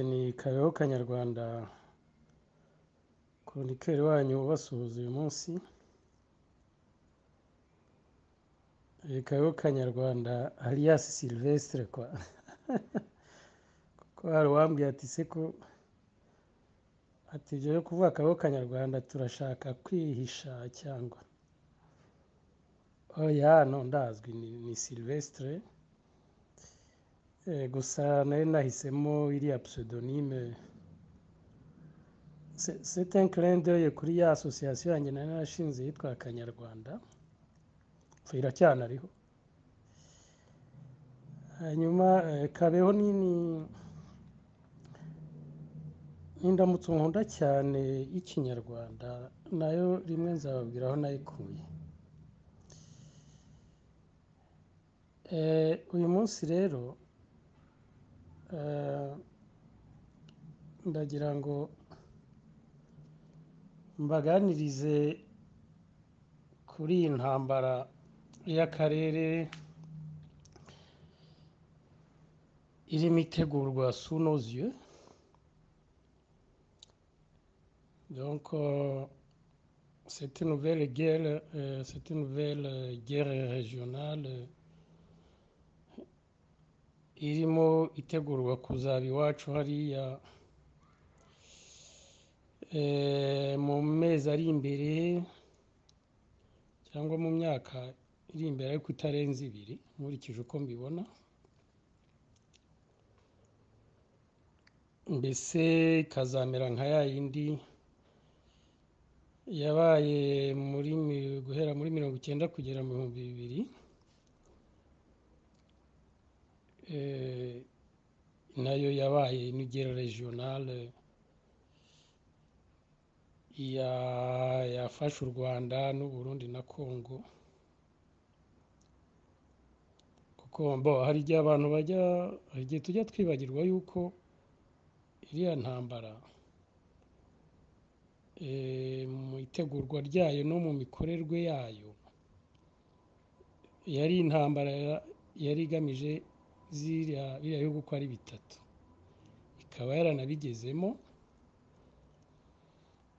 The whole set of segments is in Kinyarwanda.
ni kabeho kanyarwanda koronikeri wanyu ubasuhuza uyu munsi kabeho kanyarwanda aliyasi silvestre kwa kuko hari uwambwiye ati se ko ati jyewe kuvuga kabeho kanyarwanda turashaka kwihisha cyangwa oya no ndazwi ni ni silvestre Eh, gusa nari nahisemo iriya pseudonyme C'est- c'est un clin d'œil kuri ya association yanjye nari narashinze yitwa kanyarwanda Enfin, iracyanariho hanyuma eh, kabeho ni ni- ni indamutso nkunda cyane y'ikinyarwanda nayo rimwe nzababwira aho nayikuye Eh, uyu munsi rero eh, ndagira ngo mbaganirize kuri iyi ntambara y'akarere irimo itegurwa sunoziyo donc euh, c'est une nouvelle guerre euh, c'est une nouvelle guerre régionale irimo itegurwa kuzaba iwacu hariya eh, mu mezi ari imbere cyangwa mu myaka iri imbere ariko itarenze ibiri nkurikije uko mbibona mbese ikazamera nka ya yindi yabaye muri mi- guhera muri mirongo icyenda kugera mu bihumbi bibiri eh, nayo yabaye n'igera regionale ya- yafashe u rwanda n'u burundi na congo kuko mbo hari igihe abantu bajya hari igihe tujya twibagirwa yuko iriya ntambara eh, mu itegurwa ryayo no mu mikorerwe yayo yari intambara ya- yari igamije ziriya biriya bihugu uko ari bitatu ikaba yaranabigezemo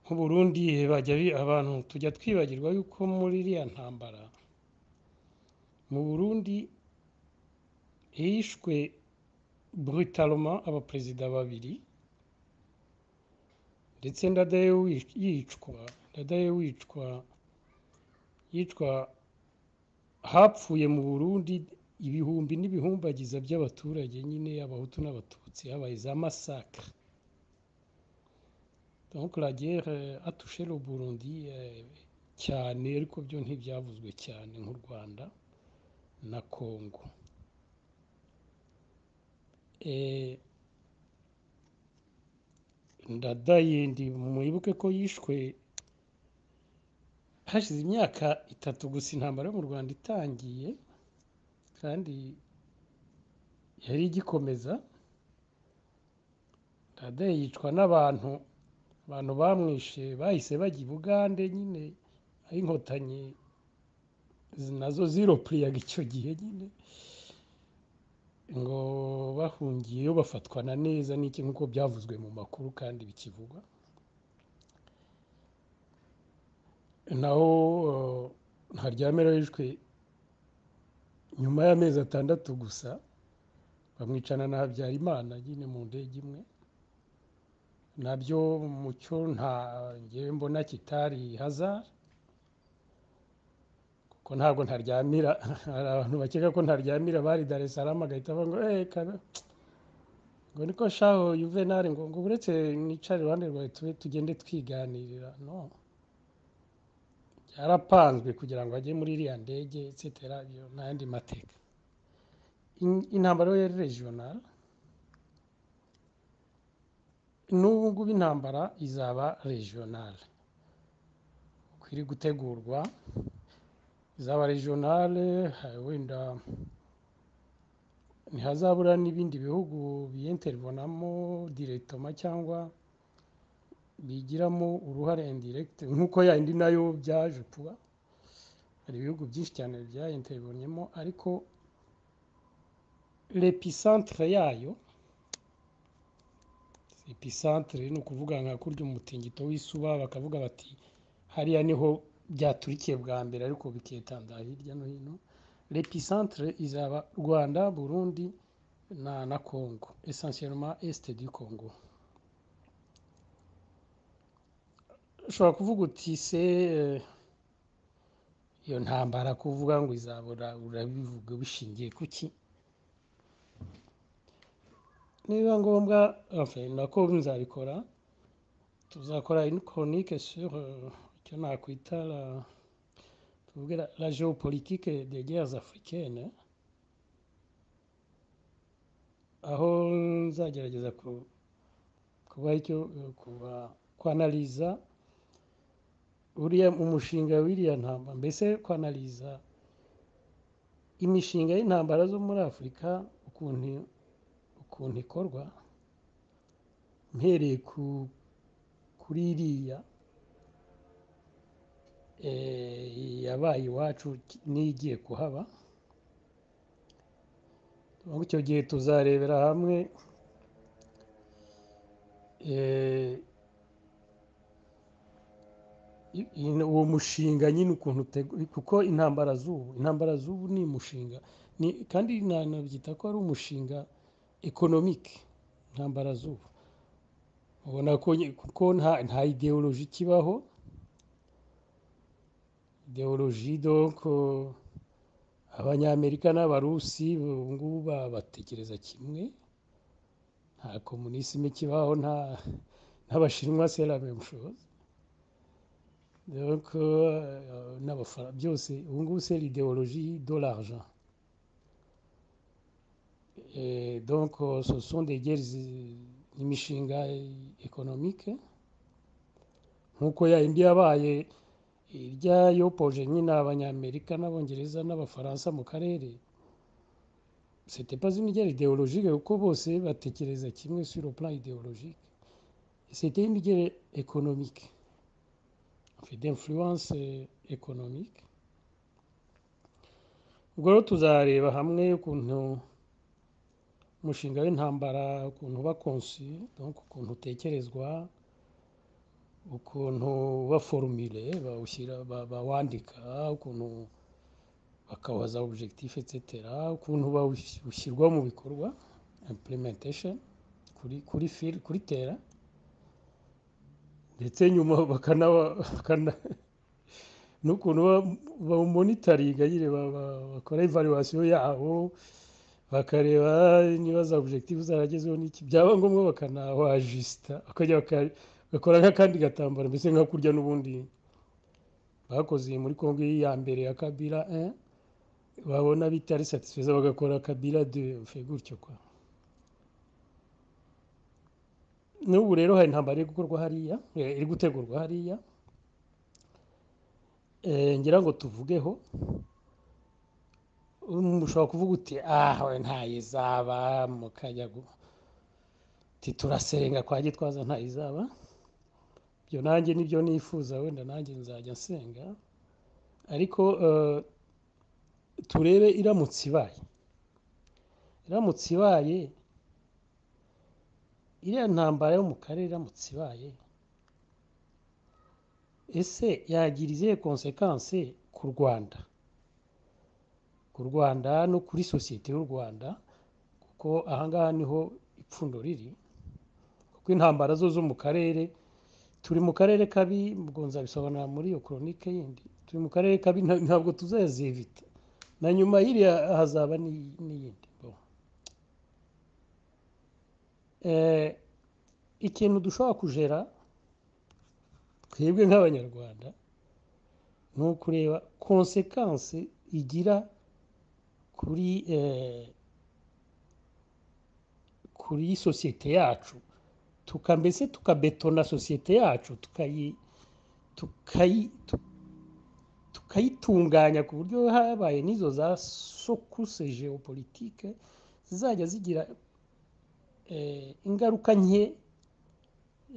nk'u Burundi eh, bajya bi- abantu tujya twibagirwa yuko muri iriya ntambara mu Burundi hishwe brutaloma abaperezida babiri ndetse ndadaye wic- yicwa ndadaye wicwa yicwa hapfuye mu Burundi ibihumbi n'ibihumbagiza by'abaturage nyine abahutu n'abatutsi habaye za masakre donc la guerre euh, a touché le Burundi euh, cyane ariko byo ntibyavuzwe cyane nk'u Rwanda na Congo eh ndadaye ndi mwibuke ko yishwe hashize imyaka itatu gusa intambara yo mu Rwanda itangiye kandi yari igikomeza ndadaye yicwa n'abantu abantu bamwishe bahise bajya i Bugande nyine aho inkotanyi zi- nazo ziropuriyaga icyo gihe nyine ngo bahungiyeyo bafatwa na neza n'iki nk'uko byavuzwe mu makuru kandi bikivugwa naho eh, ntaryamira yishwe nyuma y'amezi atandatu gusa bamwicana na habyarimana nyine mu ndege imwe nabyo mu cyo nta ngewe mbona kitari hazara kuko ntabwo ntaryamira hari abantu bakeka ko ntaryamira bari dar es salaam agahita avuga ngo eh kabe ngo niko shaho yuvenali ngo ngo uretse nicare iruhande rwawe tube tugende twiganirira no byarapanzwe kugira ngo ajye muri iriya ndege etc byo n'ayandi mateka In- intambara yo yari regional n'ubu ngubu intambara izaba regional uko iri gutegurwa izaba regional eh, wenda ntihazabura n'ibindi bihugu biyenteribonamo diregitoma cyangwa bigiramo uruhare indiregiti nk'uko yayindi nayo byaje kuba hari ibihugu byinshi cyane byayenteribonyemo ariko lepisantere yayo episantere ni ukuvuga nka kurya umutingito w'isuba bakavuga bati hariya niho byaturikiye bwa mbere ariko biketanda hirya no hino lepisantere izaba rwanda burundi na na kongo esansiyeloma esite di kongo ushobora kuvuga uti se eh, iyo ntambara kuvuga ngo izabura urabivuga bishingiye kuki niba ngombwa enfin, nako nzabikora tuzakora une chronique sur euh, icyo nakwita la, tuvuge la, la géopolitique des guerres africaines aho nzagerageza ku kuba icyo kuba kwanaliza uriya umushinga w'iriya ntambara mbese kwanaliza imishinga y'intambara zo muri afurika ukuntu ukuntu ikorwa mpereye ku kuri iriya eh, yabaye iwacu n'igiye kuhaba muri icyo gihe tuzarebera hamwe eh, i- i- uwo mushinga nyine ukuntu utegu- kuko intambara z'ubu intambara z'ubu ni umushinga ni kandi nanabyita ko ari umushinga ekonomike intambara z'ubu ubona ko nye- kuko nta nta ideoloji ikibaho ideoloji donko abanyamerika n'abarusi ubu ngubu ba- batekereza kimwe nta komunisime kibaho nta n'abashinwa c'est la même chose donc euh, n'abafara byose ubu ngubu c'est l'idéologie de l'argent Et donc euh, ce sont des guerres euh, imishinga économique nk'uko ya indi yabaye irya yopoje nyine abanyamerika n'abongereza n'abafaransa mu karere c'était pas une guerre idéologique kuko bose batekereza kimwe sur le plan idéologique c'était une guerre économique Enfin, d'influence euh, économique ubwo rero tuzareba hamwe ukuntu umushinga w'intambara ukuntu uba conçu, donc ukuntu utekerezwa ukuntu uba formulé bawushyira ba- bawandika ukuntu bakawaza objectif etc ukuntu bawush- ushyirwa mu bikorwa implementation kuri kuri fil kuri tera ndetse nyuma bakanawa bakana n'ukuntu ba- bawumonitaringa nyine ba- ba- bakora evaluation yawo bakareba niba za objective zaragezweho n'iki byaba ngombwa bakanawajisita bakajya baka- bakora nk'akandi gatambaro mbese nka kurya n'ubundi bakoze muri kongo ya mbere ya kabira 1 babona bitari satisfaiza bagakora kabira 2 ufe gutyo kwa n'ubu rero hari intambara iri gukorwa hariya eh, iri gutegurwa hariya Eh, ngira ngo tuvugeho Um, ushobora kuvuga uti ah we ntayo izaba mukajya gu uti turasenga kwa gitwaza ntayo izaba ibyo nanjye nibyo nifuza wenda nanjye nzajya nsenga ariko eh, turebe iramutse ibaye iramutse ibaye iriya ntambara yo mu karere iramutse ibaye ese yagira izihe konsekanse ku rwanda ku rwanda no kuri sosiyete y'u rwanda kuko ahangaha niho ipfundo riri kuko intambara zo zo mu karere turi mu karere kabi ubwo nzabisobanura muri iyo koronike yindi turi mu karere kabi nta- ntabwo tuzayazivita na nyuma y'iriya hazaba n'i- n'iyindi Bon. Eh, ikintu dushobora kujera twebwe nk'abanyarwanda ni ukureba konsekanse igira kuri eh, kuri sosiyete yacu tuka mbese tukabetona sosiyete yacu tukayi tukayi tu- tukayitunganya ku buryo habaye n'izo za sokuse geopolitike zizajya zigira eh, ingaruka nke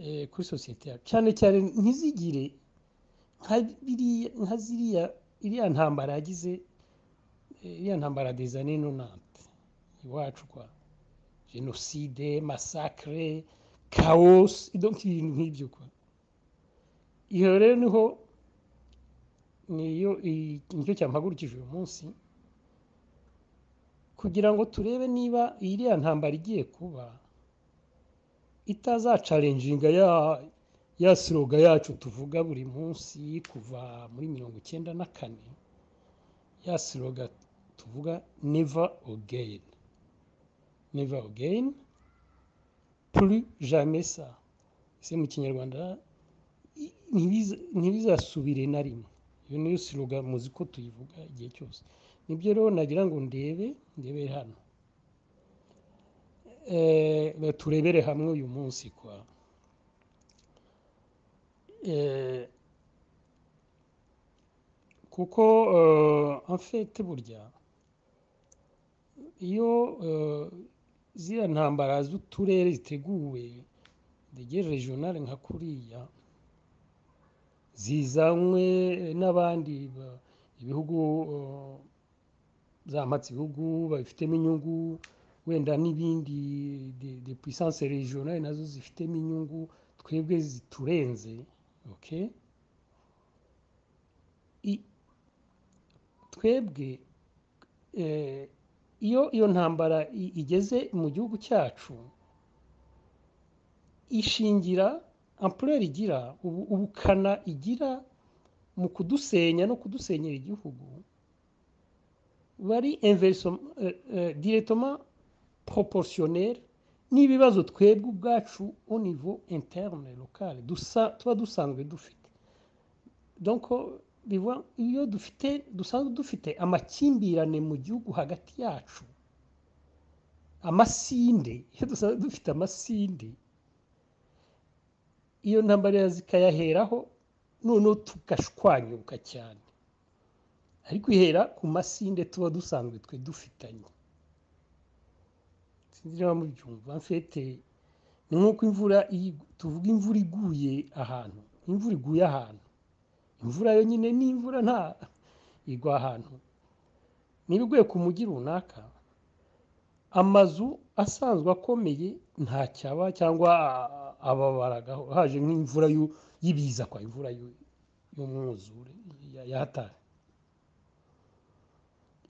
eh, kuri sosiyete yacu cyane cyane ntizigire nka biriya- nka ziriya iriya ntambara yagize eh, iriya ntambara des années 90 iwacu kwa jenoside masakire kawosi idonka ibintu nk'ibyo kwa iyo rero niho niyo nicyo cyampagurukije uyu munsi kugira ngo turebe niba iriya ntambara igiye kuba itazacarenjinga ya ya siroga yacu tuvuga buri munsi kuva muri mirongo icyenda na kane ya siroga tuvuga neva ogeyini neva ogeyini puri jamesa ese mu kinyarwanda ntibizasubire na rimwe iyo niyo siroga muzi ko tuyivuga igihe cyose nibyo rero nagira ngo ndebe ndebere hano turebere hamwe uyu munsi kwa kuko amfete burya iyo ziriya ntambara z'uturere ziteguwe ndege regionale nka kuriya zizanywe n'abandi ibihugu zamatse ibihugu babifitemo inyungu wenda n'ibindi de puissance regionale nazo zifitemo inyungu twebwe ziturenze okay twebwe iyo iyo ntambara igeze mu gihugu cyacu ishingira ampurere igira ubukana igira mu kudusenya no kudusenyera igihugu bari diretoma poroporosiyoneri n'ibibazo twebwe ubwacu univo interine lokale tuba dusanzwe dufite iyo dufite dusanzwe dufite amakimbirane mu gihugu hagati yacu amasinde iyo dusanzwe dufite amasinde iyo ntambara zikayaheraho noneho tugashwanyuka cyane ariko ihera ku masinde tuba dusanzwe twe dufitanye sinzi niba mubyumva mfite ni nk'uko imvura tuvuga imvura iguye ahantu imvura iguye ahantu imvura yonyine n'imvura nta igwa ahantu niba iguye ku mujyi runaka amazu asanzwe akomeye ntacyaba cyangwa ababaragaho haje nk'imvura y'ibiza kwa imvura y'umwuzure yahataye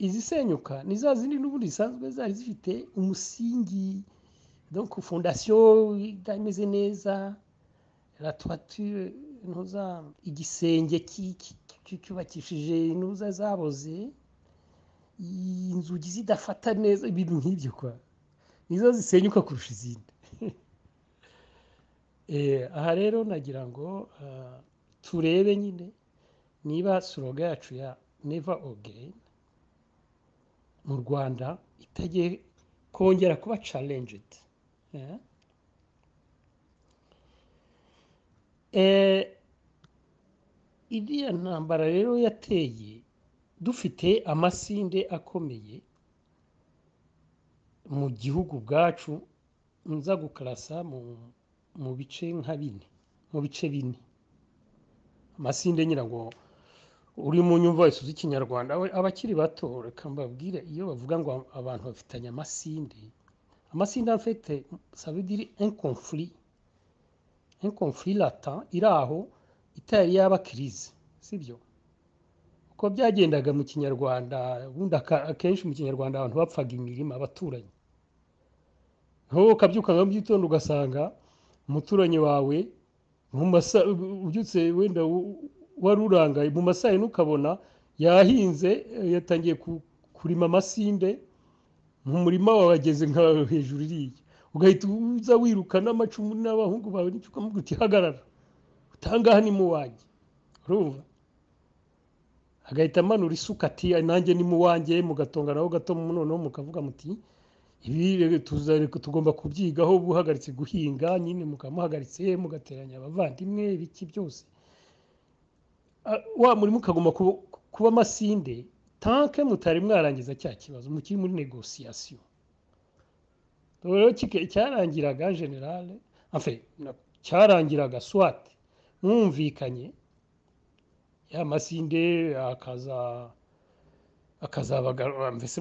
izisenyuka ni za zindi n'ubundi zisanzwe zari zifite umusingi donc fondasiyo itameze neza ratuwature ntuza igisenge cyubakishije intuza zaboze inzugi zidafata neza ibintu nk'ibyo kwa nizo zisenyuka kurusha izindi aha rero nagira ngo turebe nyine niba soroga yacu ya neva ogeni mu rwanda itagiye kongera kuba carenjidi iriya ntambara rero yateye dufite amasinde akomeye mu gihugu bwacu nza gukarasa mu bice nka bine mu bice bine amasinde nyira ngo uri mu nyumva wese uzi ikinyarwanda abakiri bato reka mbabwire iyo bavuga ngo abantu bafitanye amasinde amasinde afite sabidiri inkomfuri inkomfuri lata iri aho itari yaba kirize sibyo uko byagendaga mu kinyarwanda ubundi akenshi mu kinyarwanda abantu bapfaga imirima abaturanyi ntuwo ukabyuka nka byitondo ugasanga umuturanyi wawe ubyutse wenda wari urangaye mu masaha ntukabona yahinze yatangiye kurima amasinde mu murima wawe ageze nka hejuru iriya ugahita uza wiruka n'amacumu n'abahungu bawe n'icyo ukamubwira uti hagarara utangaha ni mu wanjye urumva agahita amanura isuka ati nanjye ni mu wanjye mugatonganaho gato noneho mukavuga muti ibi tugomba kubyigaho buhagaritse guhinga nyine mukamuhagaritse mugateranya abavandimwe ibiki byose wa murimo ukagomba kuba amasinde tanke mutari mwarangiza cya kibazo mukiri muri negosiyasiyo rero cyarangiraga generale cyarangiraga swate mwumvikanye ya masinde akaza akazabagara mbese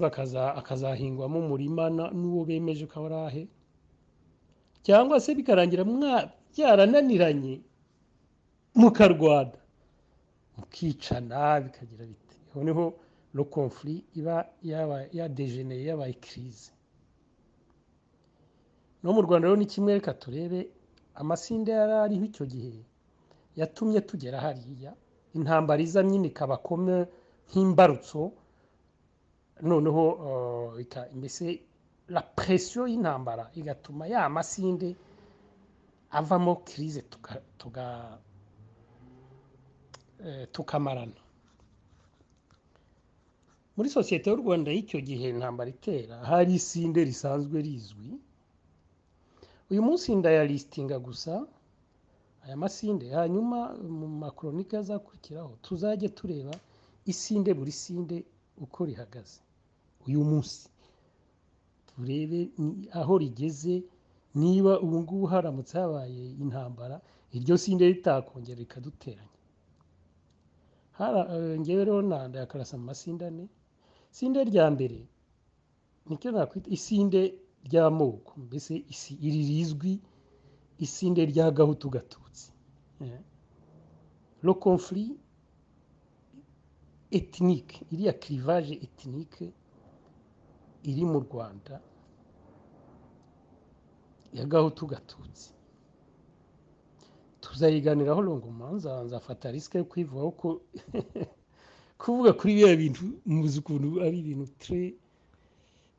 akazahingwamo umurima n'uwo bemeje ko ari ahe cyangwa se bikarangira byarananiranye mukarwana mukicana bikagira bite aho niho no konfuri iba yadejeneye yabaye kirize no mu rwanda rero ni kimwe reka turebe amasinda yari ariho icyo gihe yatumye tugera hariya intambara iza nyine ikaba nk'imbarutso noneho mbese la presiyo y'intambara igatuma ya masinde avamo kirize tukamarana muri sosiyete y'u rwanda y'icyo gihe intambara itera hari isinde risanzwe rizwi uyu munsi ndayalistinga gusa aya masinde hanyuma mu makoronika azakurikiraho tuzajya tureba isinde buri sinde uko rihagaze uyu munsi turebe aho rigeze niba ubu ngubu haramutse habaye intambara iryo sinde ritakongera rikaduteranya ngewe rero nanda yakarasa mu masinde ane sinde rya mbere nicyo nakwita isinde ry'amoko mbese iri rizwi isinde rya gahutu gatutsi lo confuri etinike iriya kirivaje etinike iri mu rwanda ya gahutu gatutsi tuzayiganiraho rongomanza abanza afata risike yo kwivugaho ko kuvuga kuri biriya bintu muzi ukuntu ari ibintu tre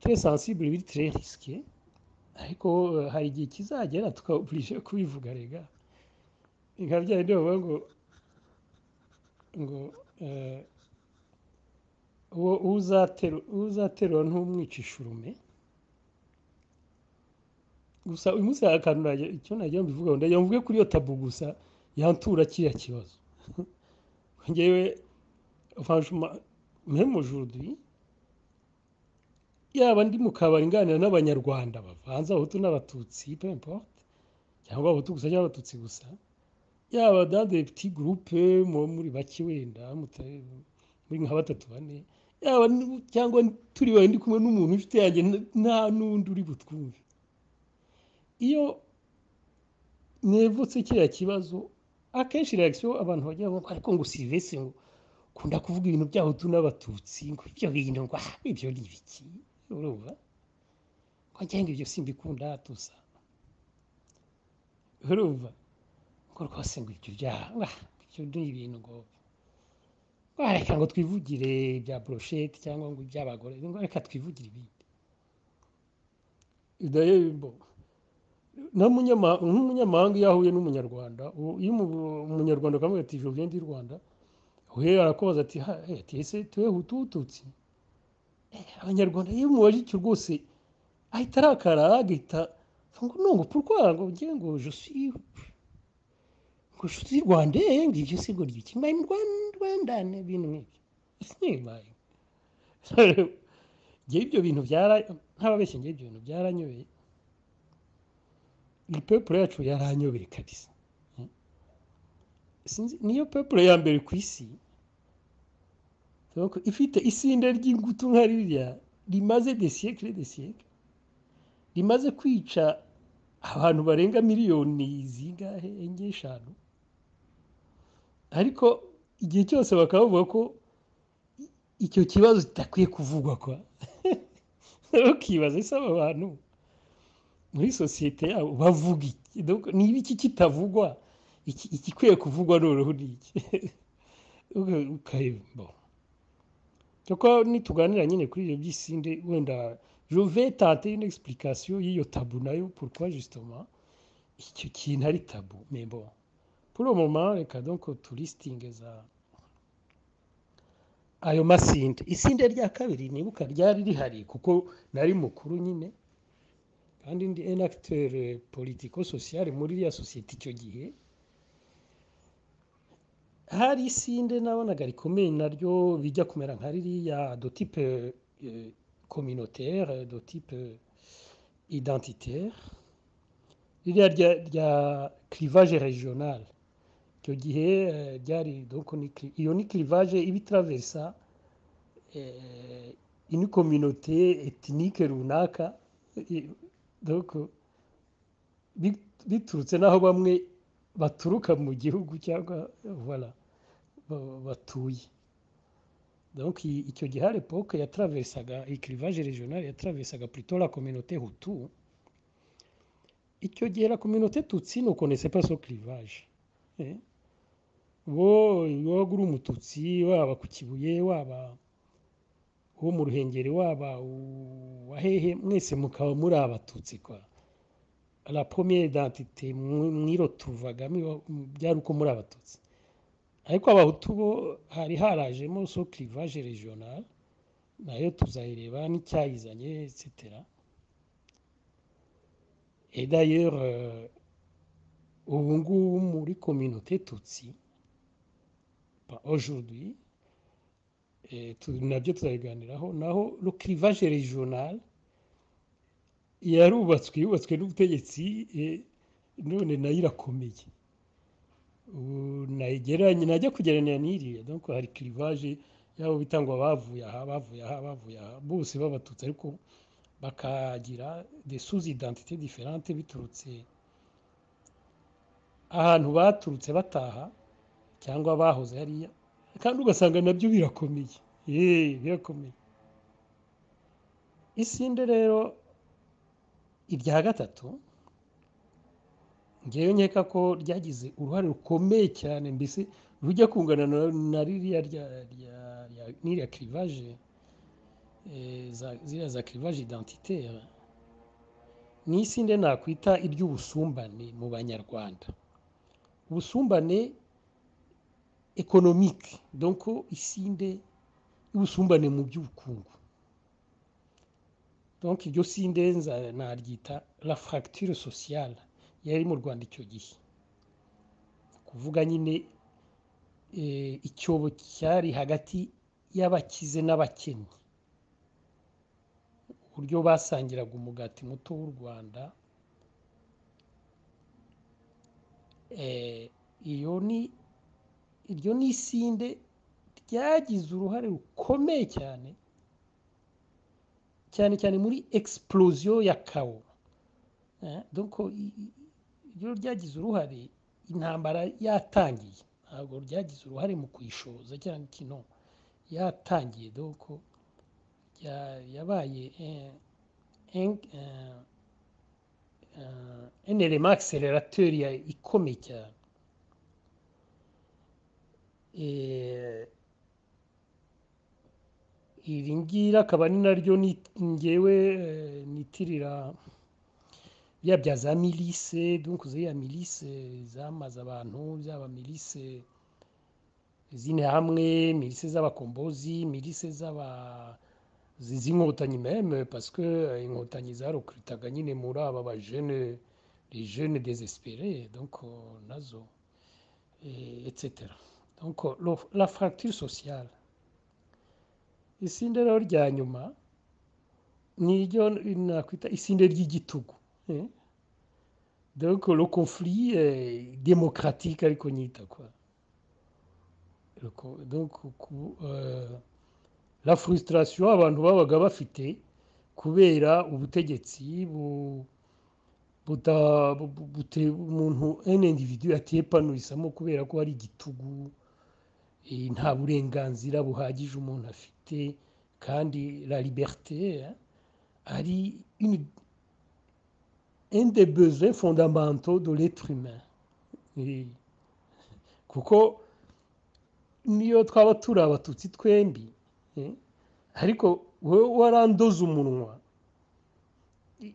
tre sensibure biri tre risike ariko hari igihe kizagera tukaburisha kubivuga rega nka bya bindi bavuga ngo ngo uwo uzaterura ntumwica ishurume gusa uyu munsi hari akantu icyo nagira ngo mbivugaho ndagira mvuge kuri iyo tabu gusa yantura kiriya kibazo ngewe mujurudi yaba ndi mu kabari nganira n'abanyarwanda bavanze abahutu n'abatutsi pempote cyangwa abahutu gusa cyangwa abatutsi gusa yaba dade peti gurupe muri bake wenda muri nka batatu bane yaba cyangwa turi bari ndi kumwe n'umuntu ufite yanjye nta n'undi uri butwumve iyo mwevutse kiriya kibazo akenshi reakisiyo abantu bagira ngo ariko ngo sivese ngo ukunda kuvuga ibintu by'abahutu n'abatutsi ngo ibyo bintu ngo aha ibyo ni ibiki urumva ngo ngenga ibyo simbikunda hatusa urumva ngo rwose ngo ibyo byaha ibyo ni ibintu ngo reka ngo twivugire ibya burusheti cyangwa ngo iby'abagore ngo reka twivugire ibindi nk'umunyamahanga iyo ahuye n'umunyarwanda iyo umunyarwanda akamubwira ati jo vyendi rwanda uhera arakubaza ati ati ese tuwe hutututsi abanyarwanda iyo mubajije rwose ahita arakara agahita ngo nungu pourquoi ngo ngiye ngo je suis ngo je suis rwandais ngo ibyo si ngo ryiki mbaye mu Rwanda ibintu nk'ibyo simbaye ngewe ibyo bintu byara ntababeshye ngewe ibyo bintu byaranyobeye iyi pepure yacu yaranyobeye kabisa niyo pepure ya mbere ku isi ifite isinde ry'ingutu nka ririya rimaze desiyekire desiyekire rimaze kwica abantu barenga miliyoni zingahe enye eshanu ariko igihe cyose bakaba bavuga ko icyo kibazo kidakwiye kuvugwa kwa ukibaza ese aba bantu muri sosiyete yabo bavuga iki niba iki kitavugwa ikikwiye kuvugwa noneho ni iki kuko nituganira nyine kuri ibyo by'isinde wenda jove tante une explication y'iyo tabu nayo pourquoi justement icyo kintu ari tabu membo pour le moment reka donc tulistinge za ayo masinde isinde rya kabiri nibuka ryari rihari kuko nari mukuru nyine kandi ndi enakiteri politiko sosiyare muri iriya sosiyete icyo gihe hari isinde nabonaga rikomeye naryo bijya kumera nka ririya dotipe kominotere dotipe identitaire ririya rya kirivaje regionale icyo gihe ryari iyo ni kirivaje iba itaraverisa ini kominote etinike runaka bi- biturutse n'aho bamwe baturuka mu gihugu cyangwa voilà, ba- batuye donc i- icyo gihe hari epoke yataravesaga ikirivaje regional yataravesaga plutôt la communauté hutu icyo gihe la communauté tutsi ne connaissait pas ce clivage eh? bo wowe uri umututsi waba ku kibuye waba uwo mu ruhengeri waba uwahehe mwese mukaba muri abatutsi kwa la première identité mwi- mwiro tuvagamo iwa- byari uko muri abatutsi ariko abahutu bo hari harajemo so clivage regional nayo tuzayireba n'icyayizanye etc et d'ailleurs euh, ubu ngubu muri communauté tutsi pas aujourd'hui eh, tu- nabyo tuzabiganiraho naho le clivage regional yarubatswe yubatswe n'ubutegetsi eh, none nayo irakomeye ubu nayigereranya najya kugereranya n'iriya donc hari clivage yabo bitangwa bavuye aha bavuye aha bavuye aha bose b'abatutsi ariko bakagira des sous identité différentes biturutse ahantu baturutse bataha cyangwa bahoze hariya kandi ugasanga nabyo birakomeye yeee birakomeye isinde rero irya gatatu ngewe nkeka ko ryagize uruhare rukomeye cyane mbese rujya kungana na- na ririya rya rya rya- n'iriya kirivage ziriya za kirivage identitaire ni isinde nakwita iry'ubusumbane mu banyarwanda ubusumbane ekonomike donc isinde y'ubusumbane mu by'ubukungu donc iryo sinde nza- naryita la fracture sociale yari mu rwanda icyo gihe kuvuga nyine eh, icyobo cyari hagati y'abakize n'abakennye uburyo basangiraga umugati muto w'u rwanda eh, iyo ni iryo ni isinde ryagize uruhare rukomeye cyane cyane cyane muri explosion ya kawo Eh, donc i- i- iryo ryagize uruhare intambara yatangiye ntabwo ryagize uruhare mu kuyishoza cyangwa ikino yatangiye donc ya- yabaye eh, en- eh, eh, un element accélérateur ya- ikomeye cyane Eh, iri ngiri akaba ari naryo ni- ngewe eh, nitirira bya bya za milise donc ziriya milise zamaze abantu byaba milise zine hamwe milise z'abakombozi milise z'aba zi- z'inkotanyi meme parce que eh, inkotanyi zarukuritaga nyine muri aba bajene les jeunes désespérés donc euh, nazo eh, etc donc euh, lo- la fracture sociale isinde rero rya nyuma ni iryo nakwita isinde ry'igitugu eh? Donc le conflit est démocratique ariko nyita quoi. Le co- Donc ku- euh, la frustration abantu babaga bafite kubera ubutegetsi bu- buta- bu- bu- bute- umuntu un individu atiyepanurisamo kubera ko hari igitugu eh, nta burenganzira buhagije umuntu afite kandi la liberté eh, ari une- un des besoins fondamentaux de l'être humain. Eh, kuko niyo twaba turi abatutsi twembi eh, ariko wowe warandoze umunwa I-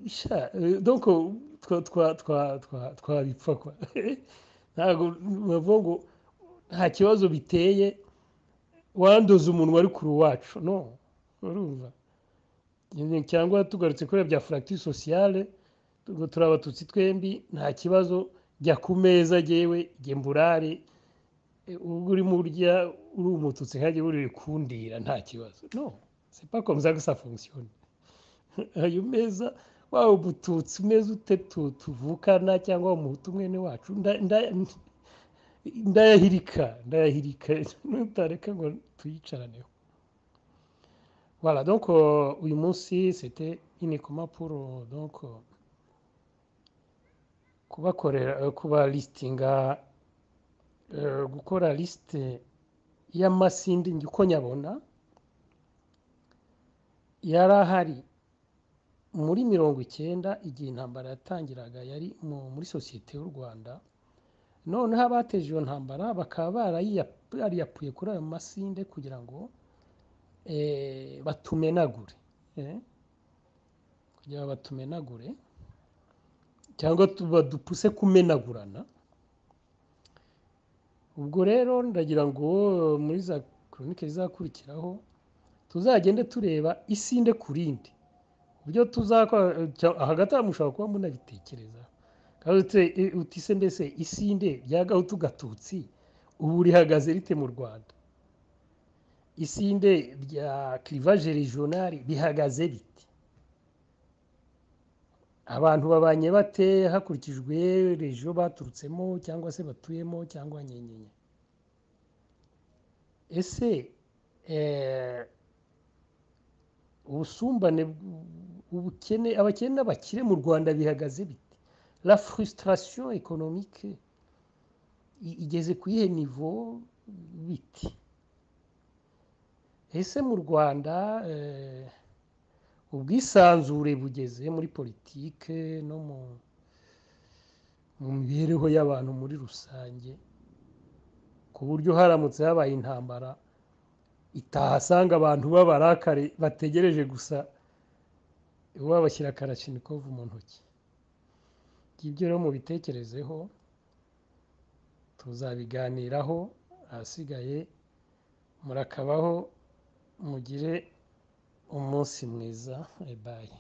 sha, eh, donc twa- twa- twa- twa- twabipfa kwa ntabwo bavuga ngo nta kibazo biteye wandoze umunwa ari kure wacu no urumva Nyine cyangwa tugarutse kuri bya fracture sociale ubwo turi abatutsi twembi nta kibazo jya ku meza jyewe jye mburare Eh, ubwo urimo urya uri umututsi nkajya buri kundira nta kibazo no c'est pas comme ça que ça fonctionne ayo meza waba umututsi umeze ute tu- tuvukana cyangwa umuhutu mwene wacu nda- nda- ndayahirika ndayahirika nutareka ngo tuyicaraneho voilà donc euh, uyu munsi c'était uniquement pour euh, donc euh, kubakorera eh, kuba lisitinga eh, gukora lisite y'amasindi uko nyabona yari ahari muri mirongo icyenda igihe intambara yatangiraga yari mu- muri sosiyete y'u rwanda noneho abateje iyo ntambara bakaba barayiyapuye kuri ayo masinde kugira ngo eh, batumenagure eh, kugira ngo batumenagure cyangwa tu- badupuse kumenagurana ubwo rero ndagira ngo muri za koronike zizakurikiraho tuzagende tureba isinde ku rindi uburyo tuzakora cya- hagati aho mushobora kuba munabitekereza kandi uti se mbese isinde rya gahutu gatutsi ubu rihagaze rite mu rwanda isinde rya kirivaje regionali rihagaze rite abantu babanye bate hakurikijwe rejo baturutsemo cyangwa se batuyemo cyangwa nyenyenye ese eh, ubusumbane bw- ubukene abakene n'abakire mu rwanda bihagaze bite la frustration économique i- igeze ku iyihe nivo bite ese mu rwanda eh, ubwisanzure bugeze muri politike no mu mu mibereho y'abantu muri rusange ku buryo haramutse habaye intambara itahasanga abantu b'abarakare bategereje gusa iwabashyira karashinikovu mu ntoki ibyo rero mubitekerezeho tuzabiganiraho ahasigaye murakabaho mugire umunsi mwiza bayi